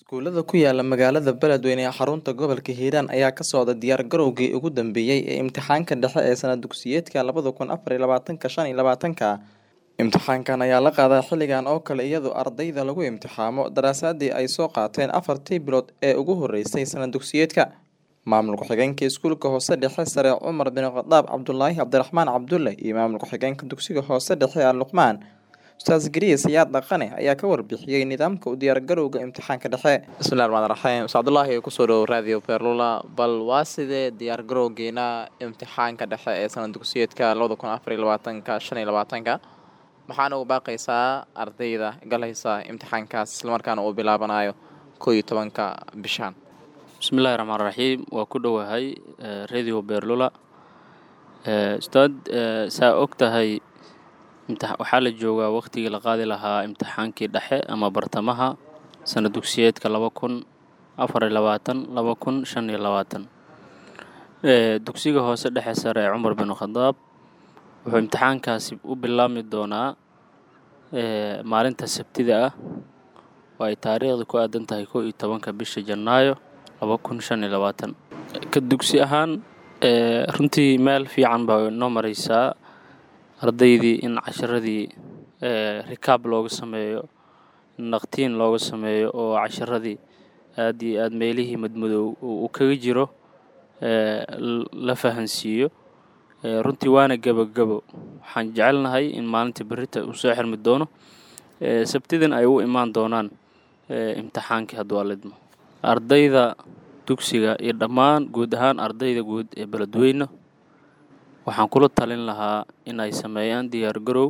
Iskuulada ku yaala magaalada Beledweyne ee xarunta gobolka Hiiraan ayaa ka socda diyaar garowgii ugu dambeeyay ee imtixaanka dhexe ee sanad dugsiyeedka labada kun afar iyo labatanka shan iyo labatanka. Imtixaankan ayaa la qaadaa xilligan oo kale iyadoo ardayda lagu imtixaamo daraasaadii ay soo qaateen afartii bilood ee ugu horeysay sanad dugsiyeedka. Maamul ku-xigeenka iskuulka hoose dhexe sare Cumar bin Khadaab Cabdulaahi Cabdiraxmaan Cabdulle iyo maamul ku-xigeenka dugsiga hoose dhexe Al Luqmaan Ustaas Gariye Siyaad Dhaqane ayaa ka warbixiyey nidaamka u diyaar garowga imtixaanka dhexe. bismillahi raxmaani raxiim ustaad abdullaahi kusoo dhowo radio perlula bal waa sidee diyaar garowgeena imtixaanka dhexe ee sanad dugsiyeedka labada kun afar iyo labaatanka shan iyo labaatanka maxaana ugu baaqaysaa ardayda galaysa imtixaankaas islamarkaana uu bilaabanayo koo iyo tobanka bishaan bismillahi raxmaan raxiim waa ku dhowahay radio berlula ustaad saa og tahay waxaa la joogaa waqtigii la qaadi lahaa imtixaankii dhexe ama bartamaha sanad dugsiyeedka laba kun afar iyo labaatan laba kun shan iyo labaatan dugsiga hoose dhexe sare ee cumar bin khadaab wuxuu imtixaankaasi u bilaabmi doonaa maalinta sabtida ah oo ay taariikhda ku aadan tahay kow iyo tobanka bisha janaayo laba kun shan iyo labaatan ka dugsi ahaan runtii meel fiican baa inoo mareysaa ardaydii in casharadii rikaab looga sameeyo naqtiin looga sameeyo oo casharadii aad iyo aad meelihii madmadow uu kaga jiro la fahansiiyo runtii waana gebogebo waxaan jecelnahay in maalinta berita uu soo xirmi doono sabtidan ay u imaan doonaan imtixaankii hadduu alidmo ardayda dugsiga iyo dhammaan guud ahaan ardayda guud ee beledweyne waxaan kula talin lahaa in ay sameeyaan diyaar garow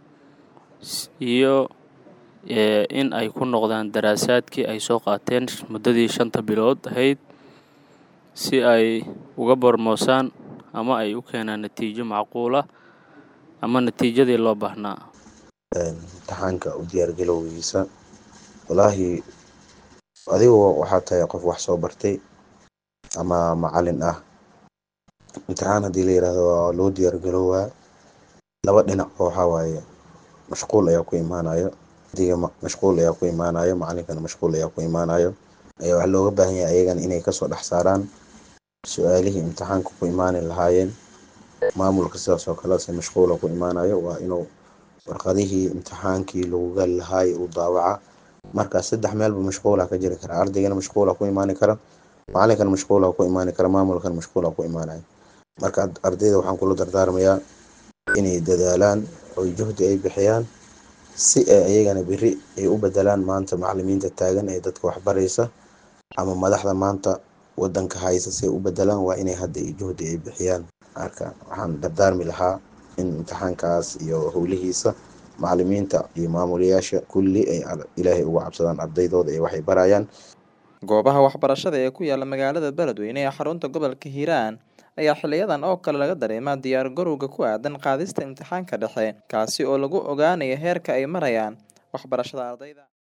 iyo in ay ku noqdaan daraasaadkii ay soo qaateen muddadii shanta bilood ahayd si ay uga bormoosaan ama ay u keenaan natiijo macquul ah ama natiijadii loo baahnaa imtixaanka u diyaargalowgiisa walaahi adigu waxaa tahay qof wax soo bartay ama macalin ah imtixaan haddii la yidhaahdo waa loo diyaargaroowaa laba dhinac oo waxaa waaye mashquul ayaa ku imaanayo diga mashquul ayaa ku imaanayo macalinkana mashquul ayaa ku imaanayo ayaa waxaa looga baahan yahay ayagana inay kasoo dhex saaraan su-aalihii imtixaanka ku imaani lahaayeen maamulka sidaas oo kale se mashquula ku imaanayo waa inuu warqadihii imtixaankii lagu gali lahaayo uu daawaca marka saddex meelba mashquula ka jiri kara ardaygana mashquula ku imaani kara macalinkana mashquula ku imaani kara maamulkana mashquula ku imaanayo marka ardayda waxaan kula dardaarmayaa inay dadaalaan oo juhdi ay bixiyaan si ay ayagana beri ay u bedelaan maanta macalimiinta taagan ee dadka waxbaraysa ama madaxda maanta wadanka haysa si ay u bedelaan waa inay hadda juhdi ay bixiyaan marka waxaan dardaarmi lahaa in imtixaankaas iyo howlihiisa macalimiinta iyo maamulayaasha kulli ay ilaahay uga cabsadaan ardaydooda ee waxay barayaan goobaha waxbarashada ee ku yaala magaalada beledweyne ee xarunta gobolka hiiraan ayaa xiliyadan oo kale laga dareemaa diyaar garowga ku aadan qaadista imtixaanka dhexe kaasi oo lagu ogaanayo heerka ay marayaan waxbarashada ardayda